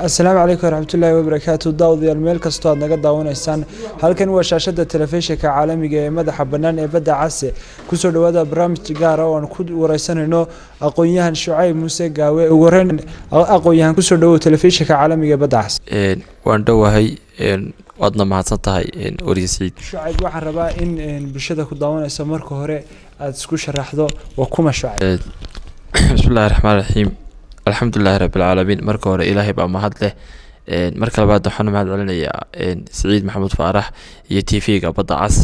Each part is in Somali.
asalaamu calaykum waraxmatullaahi wabarakaatu daawadayaal meel kastoo aad naga daawanaysaan halkan waa shaashada telefishinka caalamiga ee madaxa bannaan ee badda case kusoo dhawaada barnaamij gaara oo aan ku wareysanayno aqoon-yahan shucayb muuse gaawe ugu horeyn aqoon-yahan kusoo dhawow telefishinka caalamiga ee badda case waan dhowahay waadna mahadsan tahay wariye siciid shucayb waxaan rabaa in bulshada ku daawanayso marka hore aada isku sharaxdo waa kuma shucayb bismillahi raxmaan raxiim alxamdulilahi rabbilcaalamiin marka hore ilaahay baa mahad leh marka labaad waxaan mahad celinayaa siciid maxamuud faarax iyo t v-ga badda cas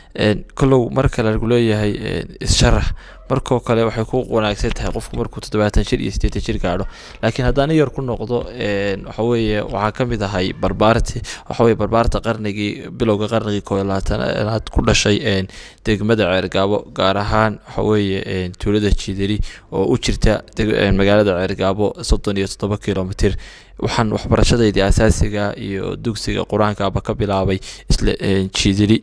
kollow mar kale lagu leeyahay issharax markoo kale waxay ku wanaagsan tahay qofku markuu toddobaatan jir iyo siddeetan jir gaadho laakiin haddaan yar ku noqdo waxa weeye waxaa ka mid ahay barbaarti waxa weye barbaarta qarnigii bilowga qarnigii koo iyo labaatanaad ku dhashay degmada ceergaabo gaar ahaan waxa weeye tuulada jidari oo u jirta magaalada ceergaabo soddon iyo toddoba kilomitir waxaan waxbarashadaydii asaasiga iyo dugsiga qur-aankaaba ka bilaabay isla jidari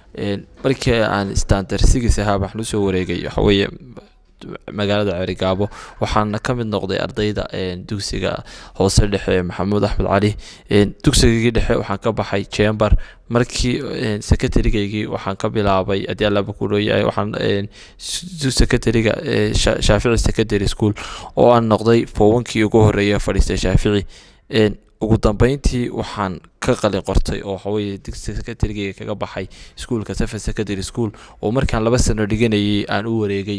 markii aan standarsigis ahaa waxaan usoo wareegay waxaweeye magaalada ceerigaabo waxaana ka mid noqday ardayda dugsiga hoose dhexe maxamuud axmed cali dugsigii dhexe waxaan ka baxay jember markii secretarigaygii waxaan ka bilaabay haddii allaba ku dhoyahay waxaan secretariga shaafici secondary school oo aan noqday fowankii ugu horeeya fadhiistay shaafici ugu dambeyntii waxaan ka qalin qortay oo waxaweye digsi secretarygeyga kaga baxay iskuolka seven secondary school oo markaan laba sano dhiganayay aan u wareegay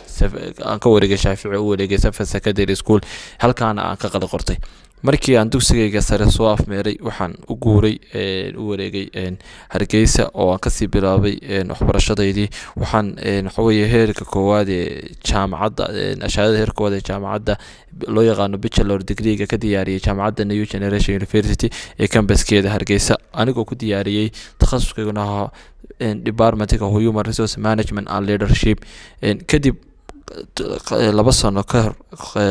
aan ka wareegay shaafici u wareegay seven secondary school halkaana aan ka qalin qortay markii aan dugsigayga sare soo afmeeray waxaan u guuray u wareegay hargeysa oo aan kasii bilaabay waxbarashadaydii waxaan waxaweye heerka koowaad ee jaamacadda ashaadada heerka koowaad ee jaamacadda loo yaqaano bachelor degreega ka diyaariyay jaamacadda new generation university ee cambaskeeda hargeysa anigoo ku diyaariyey takhasuskayguna ahaa departmentka human resource management and leadership kadib laba sano ka hor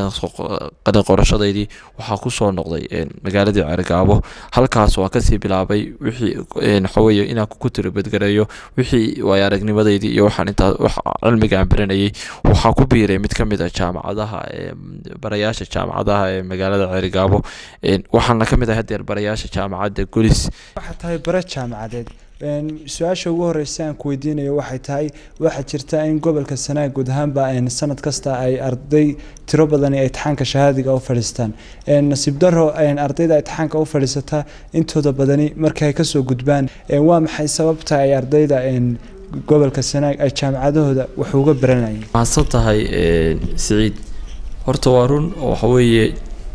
qalin qorashadaydii waxaa kusoo noqday magaaladii ceergaabo halkaas waan kasii bilaabay wixii waxaweye inaan ku tiribadgareeyo wixii waay aragnimadaydii iyo waxaan intaa cilmiga aan baranayay waxaa ku biiray mid ka mid a jaamacadaha barayaasha jaamacadaha ee magaalada ceergaabo waxaana ka mid ah hadeer barayaasha jaamacadda golis waxaa tahay bare jaamacadeed su-aasha ugu horeysa aan ku weydiinayo waxay tahay waxaa jirta in gobolka sanaag guud ahaanba sanad kasta ay arday tiro badani itixaanka shahaadiga u fadhiistaan nasiib daro ardayda itixaanka u fadhiisata intooda badani markay kasoo gudbaan waa maxay sababta ay ardayda gobolka sanaag ay jaamacadahooda wax uga baranayeen mahadsan tahay siciid horta waa run oo waxaweeye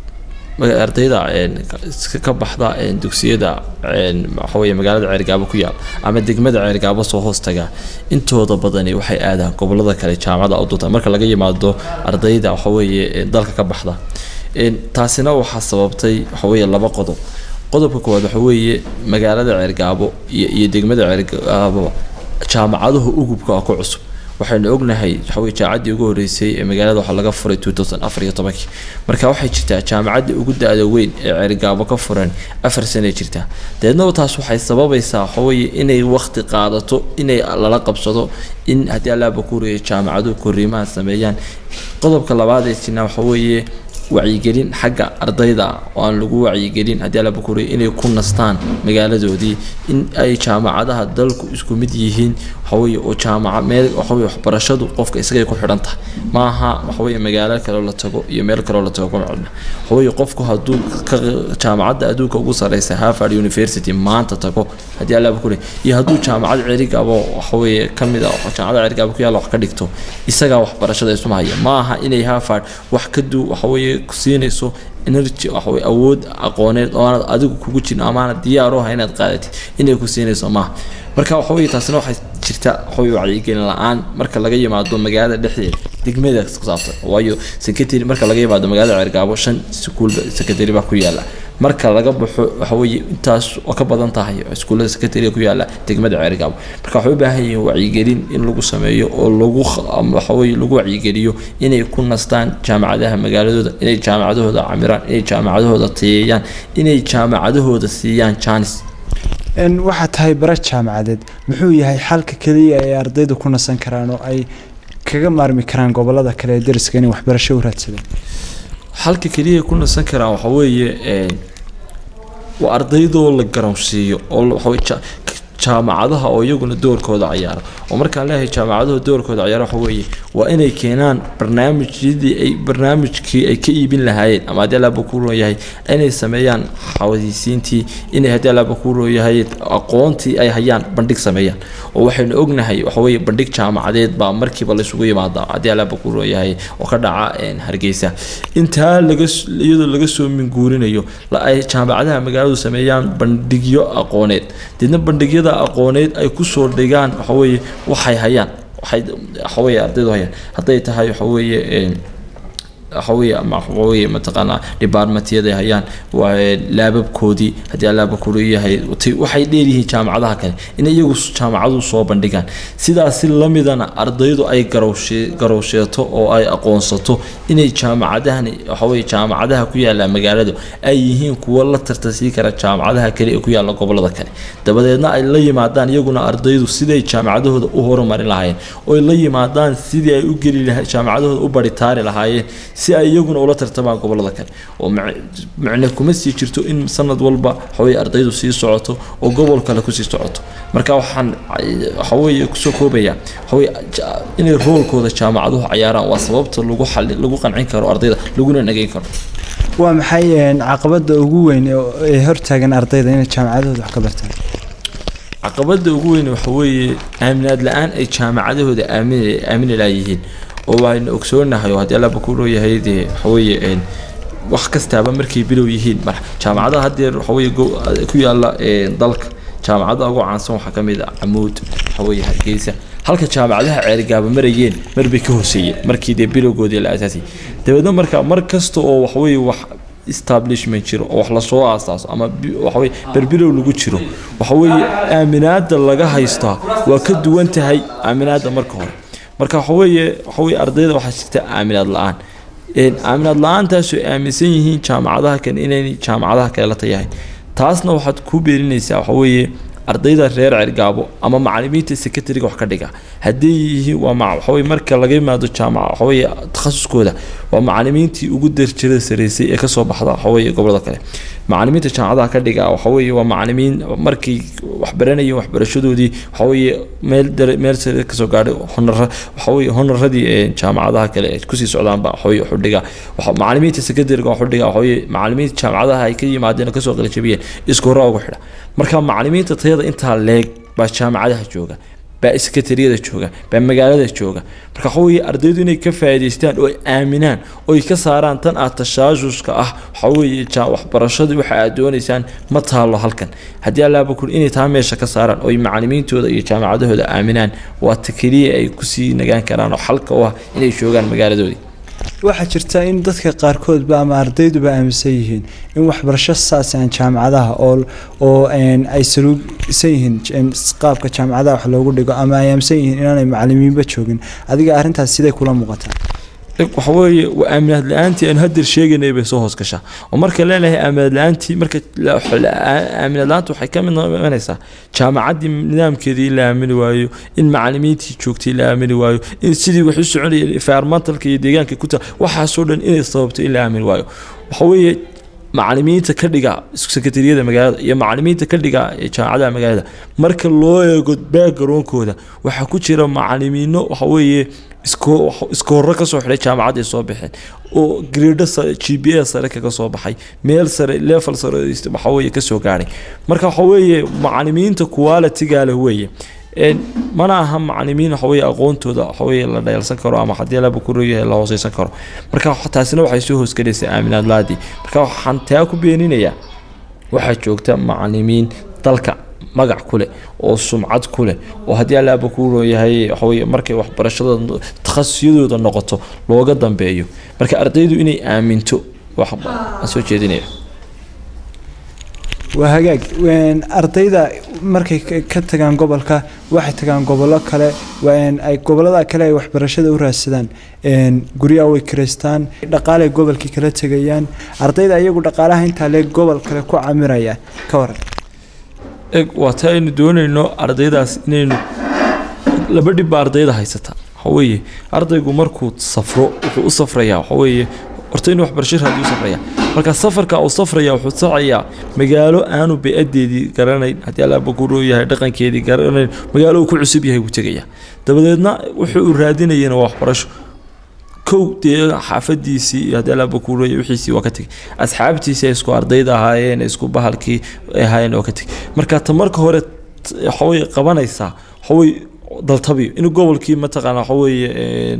ardayda ka baxda dugsiyada waxaweye magaalada ceergaabo ku yaal ama degmada ceergaabo soo hoostaga intooda badani waxay aadaan gobolada kale jaamacada udunta marka laga yimaado ardayda waxaweye dalka ka baxda taasina waxaa sababtay waxaweye laba qodob qodobka koowaad waxaweeye magaalada ceergaabo iyo degmada ceergaabo jaamacaduhu ugubka ku cusub waxaynu ognahay waxaweye jaamacaddii ugu horeysay ee magaalada waxaa laga furay two thousand afar iyo tobankii marka waxay jirtaa jaamacaddii ugu da-da weyn ee ceerigaabo ka furan afar sanay jirtaa deednaba taas waxay sababaysaa waxaweye inay waqti qaadato inay lala qabsado in haddii allaaba kuuriya jaamacaduhu koriimaha sameeyaan qodobka labaad ee jirna waxaweeye wacyigelin xagga ardayda oo aan lagu wacyigelin haddii alla bakuriya inay ku nastaan magaaladoodii in ay jaamacadaha dalku isku mid yihiin waxaweye oo jaamaca meel waxaweye waxbarashadu qofka isagay ku xidhan tahay maaha waxaweye magaalo kaloo la tago iyo meel kaloo la tago kuma xidhna waxaweye qofku hadduu ka jaamacadda adduunka ugu sareysa harvard university maanta tago haddii alla bakuriya iyo hadduu jaamacad cerigabo waxaweye kamid a jaamacada cerigabo ku yaalla wax ka dhigto isagaa waxbarashada isuma haya maaha inay harvard wax ka du waxaweye siinayso energy waxawey awood aqooneed oo aanad adigu kugu jirin amaanad diyaaro aha inaad qaadatid inay ku siinayso maaha marka waxaweye taasina waxay jirta waxawey wacyigelin la-aan marka laga yimaado magaalada dhexdeeda degmada ku saabsan waayo secretary marka laga yimaado magaalada ceergaabo shan iskuul secretary baa ku yaala marka laga baxo waxaweye intaas oo ka badan tahay iskuullada secretary ku yaala degmada ceergaabo marka waxay u baahan yihiin wacyigelin in lagu sameeyo oo lagu waxaweye lagu wacyigeliyo inay ku nastaan jaamacadaha magaaladooda inay jaamacadahooda camiraan inay jaamacadahooda tayeeyaan inay jaamacadahooda siiyaan janis waxaa tahay bare jaamacadeed muxuu yahay xalka keliya ay ardaydu ku nasan karaan oo ay kaga maarmi karaan gobolada kale ee dariska inay waxbarasho u raadsadaan halka keliya ku nasan karaan waxa weeye waa ardaydoo la garoonsiiyo oo waxawey jaamacadaha oo iyaguna doorkooda ciyaara oo markaan leeyahay jaamacaduhu doorkooda ciyaara waxa weeye waa inay keenaan barnaamijyadii ay barnaamijkii ay ka iibin lahaayeen ama haddii allaaba ku rooyahay inay sameeyaan xawadiisiintii inay haddii allaaba ku rooyahay aqoontii ay hayaan bandhig sameeyaan oo waxaynu ognahay waxa weeye bandhig jaamacadeed baa markiiba laysugu yimaada haddii allaaba ku rooyahay oo ka dhaca hargeysa intaa laga iyadoo laga soo minguurinayo ay jaamacadaha magaaladu sameeyaan bandhigyo aqooneed deedna bandhigyada aqooneed ay kusoo dhigaan waxaweeye waxay hayaan waxay waxaweeye ardaydu hayaan hadday tahay waxaweeye waxaweye ama waxaweye mataqaanaa departmentyada hayaan waa laababkoodii haddii allaaba kuleeyahay waxay dheeryihiin jaamacadaha kale in iyagu jaamacadu soo bandhigaan sidaasi lamidana ardaydu ay garowshee garowsheeto oo ay aqoonsato inay jaamacadahani waxaweye jaamacadaha ku yaala magaaladu ay yihiin kuwo la tartasii kara jaamacadaha kale ee ku yaala gobolada kale dabadeedna ay la yimaadaan iyaguna ardaydu siday jaamacadahooda u horumarin lahaayeen oy la yimaadaan sidii ay u geli laha jaamacadahooda u baritaari lahaayeen si ay iyaguna ula tartamaan gobolada kale oo macne kuma sii jirto in sanad walba waxaweye ardaydu sii socoto oo gobol kale kusii socoto marka waxaan waxaweye kusoo koobaya waxaweye inay roolkooda jaamacaduhu cayaaraan waa sababta lagu xali lagu qancin karo ardayda laguna nageyn karo waa maxay caqabada ugu weyn ee hortaagan ardayda inay jaamacadahooda wax ka bartaan caqabada ugu weyn waxa weeye aaminaad la-aan ay jaamacadahooda aamin aamini laayihiin oo waaynu ogsoonahay oo haddii allaaba ku rooyahay dee waxaweeye wax kastaaba markay bilow yihiin mar jaamacadaha haddeer waxaweye ku yaala dalka jaamacadaha ugu caansan waxaa ka mid ah camuud waxaweye hargeysa halka jaamacadaha ceerigaaba marayeen marbay ka hooseeyeen markii dee bilowgoodii la asaasay dabeedna marka mar kasta oo waxaweye wax establishment jiro oo wax lasoo aasaaso ama waxaweye berbilow lagu jiro waxaweeye aaminaada laga haystaa waa ka duwan tahay aaminaada marka hore marka waxaweeye waxaweye ardayda waxaa jirta aaminaad la-aan aaminaad la-aantaasoo aaminsan yihiin jaamacadaha kale inaynay jaamacadaha kale la tayahay taasna waxaad ku beerinaysaa waxaweeye ardayda reer cergaabo ama macalimiinta secretariga wax ka dhiga haddii yihiin waa waxaweye marka laga yimaado jaamaca waxaweye takhasuskooda waa macalimiintii ugu darjirada sareysay ee kasoo baxda waxaweye gobolada kale macalimiinta jaamacadaha ka dhiga waxaweye waa macalimiin markay waxbaranayeen waxbarashadoodii waxaweye meel meel sare kasoo gaadhay honara waxaweye honaradii jaamacadaha kale ay kusii socdaanba waxaweye wuxuu dhiga macalimiinta secretariga wuxuu dhiga waxaweye macalimiinta jaamacadaha ay ka yimaadeen oo kasoo qalajabiyeen isku horaa ugu xidha marka macalimiinta tayada intaa leeg baa jaamacadaha jooga baa sekatariyada jooga baa magaalada jooga marka waxa weeye ardaydu inay ka faa'iidaystaan oo ay aaminaan oo ay ka saaraan tan aad tashaasuska ah waxa weeye waxbarashadii waxa aad doonaysaan ma taalo halkan haddii allaaba kun inay taa meesha ka saaraan oo ay macalimiintooda iyo jaamacadahooda aaminaan waa ta keliya ay kusii nagaan karaan oo xalka u ah inay joogaan magaaladoodii waxaa jirta in dadka qaarkoodba ama ardayduba aaminsan yihiin in waxbarasho saas aan jaamacadaha oo oo ay saluugsan yihiin qaabka jaamacadaha wax loogu dhigo ama ay aaminsan yihiin inaanay macalimiinba joogin adiga arrintaas siday kula muuqataa waxa weeye waa aaminaad la-aantii aanu hadeer sheegaynay bay soo hoos gashaa oo marka leenahay aaminaad la-aantii marka aaminaad la-aanta waxay ka mid noqonaysaa jaamacaddii nidaamkeedii la aamini waayo in macalimiintii joogtay la aamini waayo in sidii wax u soconayeen environmentalka iyo deegaanka ku taa waxaasoo dhan inay sababto in la aamini waayo waxa weeye macalimiinta ka dhiga sekatariyada magaalada iyo macalimiinta ka dhiga jaamacadaha magaalada marka loo eego backgroundkooda waxaa ku jira macalimiino waxa weeye iska horro kasoo xidhay jaamacadday soo baxeen oo grado g b a sare kaga soo baxay meel sare level sare waxaweye kasoo gaadhay marka waxa weeye macalimiinta quality-ga leh weeye mana aha macalimiin waxaweye aqoontooda waxaweye la dhayalsan karo ama haddii laba kuroyahay la hooseysan karo marka taasina waxay soo hoosgelaysaa aaminaad laadii marka waxaan taa ku beeninayaa waxaa joogta macalimiin dalka magac ku leh oo sumcad ku leh oo haddii allaaba ku rooyahay waxaweye markay waxbarashada takhasusiyadooda noqoto looga dambeeyo marka ardaydu inay aaminto waxaan soo jeedinaya waa hagaag ardayda markay ka tagaan gobolka waxay tagaan gobollo kale ay gobolada kale ay waxbarashada u raadsadaan guryaha way kiraystaan dhaqaalay gobolkii kala tegayaan ardayda iyagu dhaqaalaha intaa lee gobol kale ku camiraya ka waran eg waa ta aynu doonayno ardaydaas inaynu laba dhibba ardayda haysata waxaweeye ardaygu markuu safro wuxuu u safrayaa waxaweeye horta inuu waxbarasho raadiyo safraya marka safarka uu safraya wuxuu socayaa magaalo aanu bey-adeedii garanayn haddii allaaba ku roo yahay dhaqankeedii garanayn magaalo uu ku cusub yahay buu tegaya dabadeedna wuxuu uu raadinayana waa waxbarasho kow dee xaafadiisii iyo haddii allaaba ku rooya wixiisii waa ka tegay asxaabtiisii ay isku ardayda ahaayeen isku bahalkii ay ahaayeen waa ka tegay marka ta marka hore waxawey qabanaysaa waxawey daltabiyo in gobolkii mataqaana waxaweeye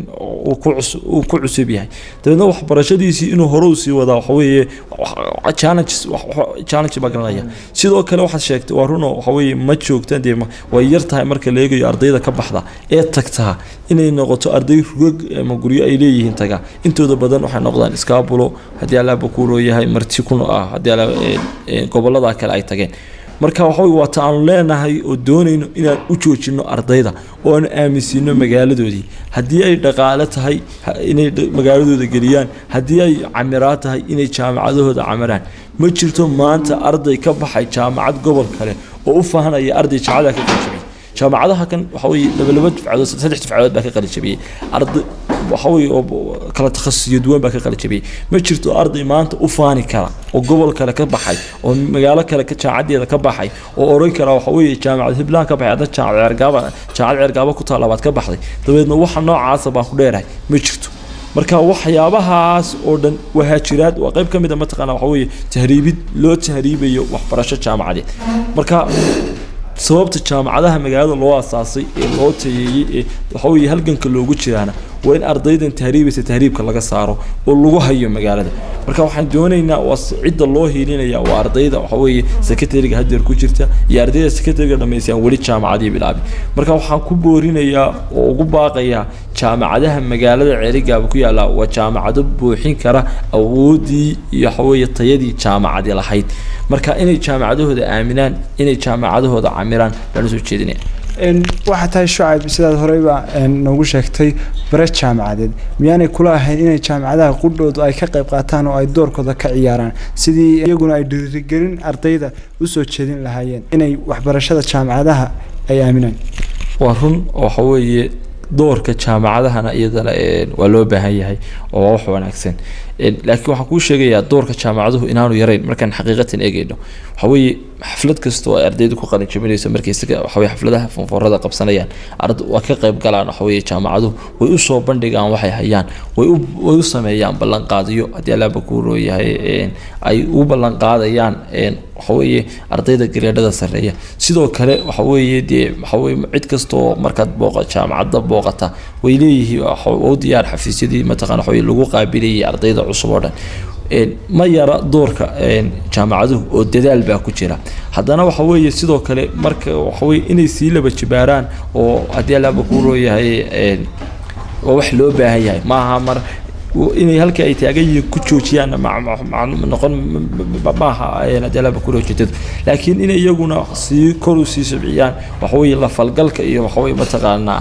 uu ku cusub yahay dabeedna waxbarashadiisii inuu hore usii wadaa waxaweeye challenges challenge baa garanaya sidoo kale waxaad sheegtay waa runo waxaweeye ma joogtaan dee way yar tahay marka la eegayo ardayda ka baxda ee tagtaa inay noqoto arday rugag ama guryo ay leeyihiin taga intooda badan waxay noqdaan iskaabulo haddii allaaba kuuroo yahay marti kun ah haddii alla gobolada kale ay tageen marka waxawey waata aanu leenahay oo doonayno inaan u joojino ardayda oo aanu aaminsiino magaaladoodii haddii ay dhaqaale tahay inay magaaladooda geliyaan haddii ay camiraad tahay inay jaamacadahooda camiraan ma jirto maanta arday ka baxay jaamacad gobol kale oo u faahanaya arday jaamacada ka qalijabiyey jaamacadaha kan waxa weye labalaba dufcadood saddex dufcadood baa ka qalijabiyey arday waxa weye oo kala takhasusiyo duwan baa ka qalijabiyey ma jirto arday maanta u faani kara oo gobol kale ka baxay oo magaalo kale ka jaamacadeeda ka baxay oo oran kara waxa weye jaamacad hiblaan ka baxay hadda jaamacad ceergaaba jaamacad ceergaaba ku taalla baad ka baxday dabeedna waxa noocaasa baan ku dheerahay ma jirto marka waxyaabahaas oo dhan wahaajiraad waa qayb ka mid a mataqaana waxa weye tahriibid loo tahriibayo waxbarasho jaamacadeed marka sababta jaamacadaha magaalada loo asaasay ee loo tayeeyey ee waxaweye halganka loogu jiraana waa in ardaydan tahriibaysa tahriibka laga saaro oo lagu hayo magaalada marka waxaan doonaynaa waa cidda loo hiilinaya waa ardayda waxaweye secretariga hadeer ku jirta iyo ardayda secretariga dhamaysayaan weli jaamacadii bilaabi marka waxaan ku boorinayaa oo ugu baaqayaa jaamacadaha magaalada ceerigaaba ku yaalla waa jaamacado buuxin kara awoodii iyo waxaweye tayadii jaamacadi lahayd marka inay jaamacadahooda aaminaan inay jaamacadahooda camiraan lana soo jeedinaya waxaa tahay shucayb sidaad horeyba noogu sheegtay bare jaamacadeed miyaanay kula ahayn inay jaamacadaha qudhoodu ay ka qayb qaataan oo ay doorkooda ka ciyaaraan sidii iyaguna ay dhiirigelin ardayda usoo jeedin lahaayeen inay waxbarashada jaamacadaha ay aaminaan waa run waxa weeye doorka jaamacadahana iyadana waa loo baahan yahay oo waa wax wanaagsan laakiin waxaan kuu sheegayaa doorka jaamacaduhu inaanu yarayn markaan xaqiiqatan eegayno waxa weeye xaflad kasta oo ay ardaydu ku qalin jabinayso markay isaga waxaweye xafladaha fonfoorada qabsanayaan ard waa ka qayb galaan waxaweye jaamacaduhu way u soo bandhigaan waxay hayaan way u way u sameeyaan ballanqaadiyo haddii allaaba kuu rooyahay ay u ballanqaadayaan waxaweeye ardayda gareedhada sarreeya sidoo kale waxaweeye dee waxaweye cid kastoo markaad booqa jaamacadda booqata way leeyihiin u diyaar xafiisyadii mataqana waxaweye lagu qaabilayay ardayda cusub oo dhan ma yara doorka jaamacaduhu oo dadaal baa ku jira haddana waxa weeye sidoo kale marka waxaweye inay sii laba jibaaraan oo haddii allaaba kuu rooyahay waa wax loo baahan yahay maaha mar inay halka ay taagan yihiin ku joojiyaan noqon maaha haddii allaaba kuu roojeedadu laakiin inay iyaguna sii kor u sii subciyaan waxaweye la falgalka iyo waxaweye mataqaanaa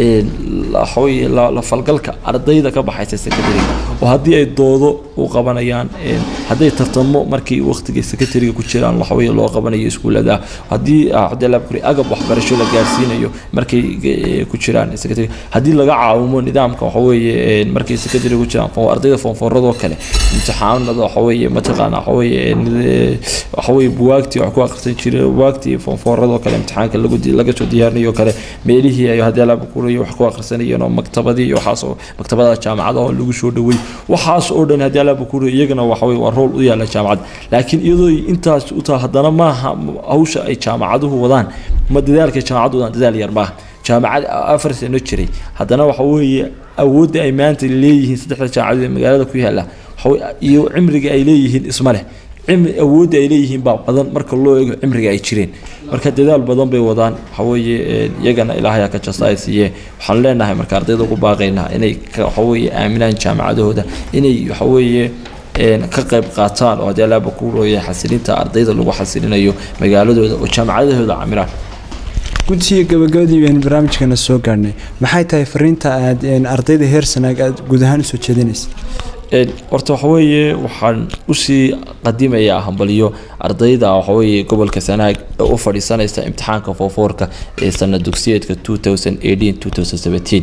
waxaweye la falgalka ardayda ka baxaysa secretariga oo haddii ay doodo u qabanayaan hadday tartamo markay waqtiga secretariga ku jiraan waxaweye loo qabanayo iskuulada haddii haddii la kuri agab waxbarasho la gaarsiinayo markay ku jiraan secretariga haddii laga caawimo nidaamka waxaweye markay secretariga ku jiraan ardayda foonfooradoo kale imtixaanada waxaweye mataqaana waxaweye waxaweye buwaagtii wax ku akhrisan jiray buwaagtii foonfooradoo kale imtixaanka lagu laga soo diyaarinayo kale meelihii ay haddii la kurayo wax ku akhrisanayeen oo maktabadii iyo waxaas oo maktabada jaamacada oo lagu soo dhawey waxaas oo dhan haddii allaaba kurayo iyagana waxaweye waa rool u yaala jaamacadda laakiin iyadoo intaas u taha haddana maaha hawsha ay jaamacaduhu wadaan ma dadaalka jaamacaddu wadaan dadaal yar maaha jaamacad afar sano jiray haddana waxa weeye awoodda ay maanta leeyihiin saddexda jaamacadood ee magaalada ku yaalla iyo cimriga ay leeyihiin isma leh awoodda ay leeyihiin baa badan marka loo eego cimriga ay jireen marka dadaal badan bay wadaan waxaweeye iyagana ilaahayaa ka jasta ay siiyee waxaan leenahay marka ardayda ugu baaqaynaa inay waxaweeye aaminaan jaamacadahooda inay waxaweeye ka qayb qaataan oo haddii allaaba ku rooya xasilinta ardayda lagu xasilinayo magaaladooda oo jaamacadahooda camiraan gudsiga gabagabadii baynu barnaamijkeena soo gaadhnay maxay tahay fariinta aad ardayda heer sanaag aad guud ahaan usoo jeedinaysa horta waxaweeye waxaan usii qadimayaa hambalyo ardayda waxaweeye gobolka sanaag ee u fadhiisanaysa imtixaanka foofoorka ee sana dugsiyeedka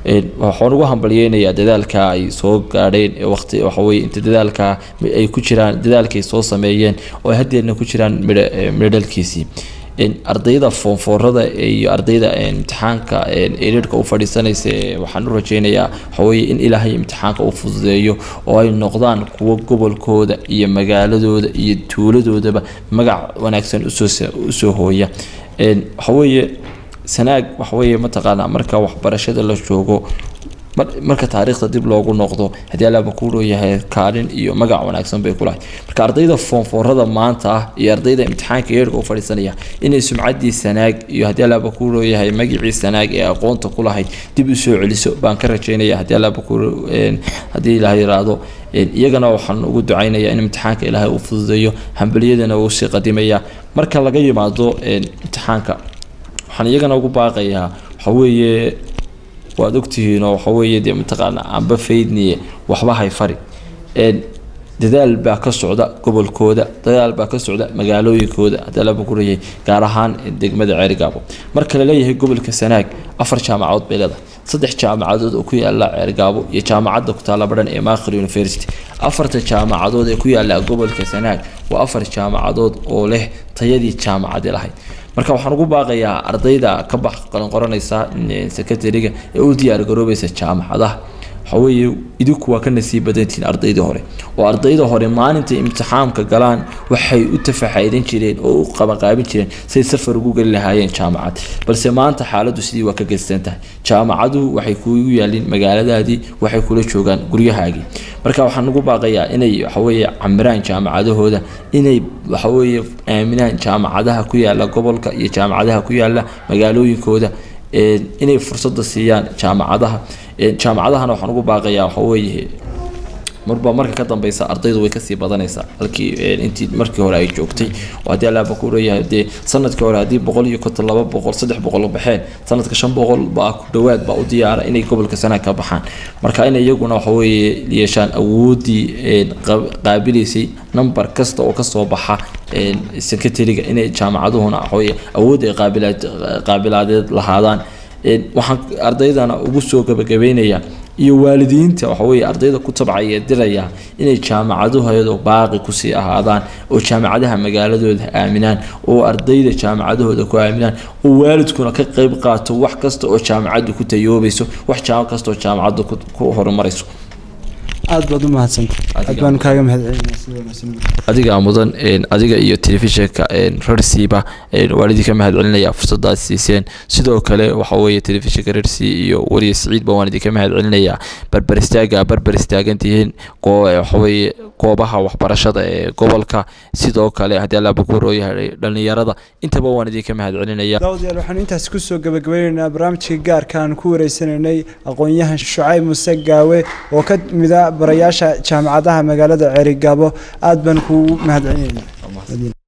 waxaan ugu hambalyeynayaa dadaalka ay soo gaadheen ee waqti waxaweye inta dadaalka ay ku jiraan dadaalkay soo sameeyeen oo ay haddeerna ku jiraan midhodhalkiisii ardayda foonfoorada iyo ardayda imtixaanka erirka u fadhiisanaysa waxaan u rajeynayaa waxaweye in ilaahay imtixaanka u fududeeyo oo ay noqdaan kuwo gobolkooda iyo magaaladooda iyo tuuladoodaba magac wanaagsan usoo hooya waxaweye sanaag waxaweye mataqaanaa marka waxbarashada la joogo marka taariikhda dib loogu noqdo haddii allaaba ku leeyahay kaalin iyo magac wanaagsan bay kulahay marka ardayda foonfoorada maanta ah iyo ardayda imtixaanka yeerka u fadhiisanaya inay sumcaddii sanaag iyo haddii allaaba ku leeyahay magicii sanaag ee aqoonta ku lahayd dib u soo celiso baan ka rajeynaya haddii allaaba ku haddii ilaah yiraahdo iyagana waxaan ugu ducaynayaa in imtixaanka ilaahay uu fududeeyo hambaliyadana uu sii qadimaya marka laga yimaado imtixaanka waxaan iyagana ugu baaqayaa waxaweeye waad ogtihiinoo waxaweeye dee mataqaana amba faydniye waxba hay fari dadaal baa ka socda gobolkooda dadaal baa ka socda magaalooyinkooda haddii laba ku leeyahay gaar ahaan degmada ceerigaabo marka la leeyahay gobolka sanaag afar jaamacadood bay leedahay saddex jaamacadood oo ku yaala ceergaabo iyo jaamacadda ku taalla badhan ee maakhir university afarta jaamacadood ee ku yaala gobolka sanaag waa afar jaamacadood oo leh tayadii jaamacadi lahayd marka waxaan ugu baaqayaa ardayda ka bax qalanqoranaysa secretariga ee u diyaar garoobaysa jaamacadaha waxaweeye idinku waa ka nasiib badantihiin ardaydii hore oo ardayda hore maalintay imtixaamka galaan waxay u tafaxaydan jireen oo u qabanqaabin jireen say safar ugu geli lahaayeen jaamacad balse maanta xaaladdu sidii waa ka gedsan tahay jaamacaduhu waxay kugu yaalin magaaladaadii waxay kula joogaan guryahaagii marka waxaan ugu baaqayaa inay waxaweeye camiraan jaamacadahooda inay waxaweeye aaminaan jaamacadaha ku yaala gobolka iyo jaamacadaha ku yaala magaalooyinkooda inay fursada siiyaan jaamacadaha jaamacadahana waxaan ugu baaqayaa waxaweeye marba marka ka dambeysa ardaydu way kasii badanaysaa halkii intii markii hore ay joogtay oo haddii allaaba ku leeyahay dee sanadkii hore haddii boqol iyo konton laba boqol saddex boqol baxeen sanadka shan boqol baa ku dhowaad baa u diyaara inay gobolka sanaag ka baxaan marka in iyaguna waxaweeye yeeshaan awoodii qaabilaysay number kasta oo kasoo baxa secretariga inay jaamacaduhuna waxaweye awood ay qaabilaad qaabilaadeed lahaadaan waxaan ardaydana ugu soo gabagabeynayaa iyo waalidiinta waxaweye ardayda ku tabcaya diraya inay jaamacaduhooda baaqi kusii ahaadaan oo jaamacadaha magaaladooda aaminaan oo ardayda jaamacadahooda ku aaminaan oo waalidkuna ka qeyb qaato wax kasta oo jaamacaddu ku tayoobayso wax kasta oo jaamacaddu ku horumarayso aad baad u mahadsanta aad baanu kaaga mahadcelinaa adiga mudan adiga iyo telefishinka rarsiiba waan idinka mahadcelinaya fursadaad siiseen sidoo kale waxa weeye telefishinka rarsi iyo wariye siciidba waan idinka mahadcelinayaa barbar istaaga barbar istaagantihiin waxaweeye goobaha waxbarashada ee gobolka sidoo kale haddii allaaba ku horooyahay dhallinyarada intaba waan idinka mahadcelinaya daawadayaal waxaanu intaas kusoo gabagabeyneynaa barnaamijka gaarka aan ku wareysanaynay aqoon-yahan shucayb muse gaawe oo ka mida barayaasha jaamacadaha magaalada ceerigaabo aad baan kugu mahadcelinayna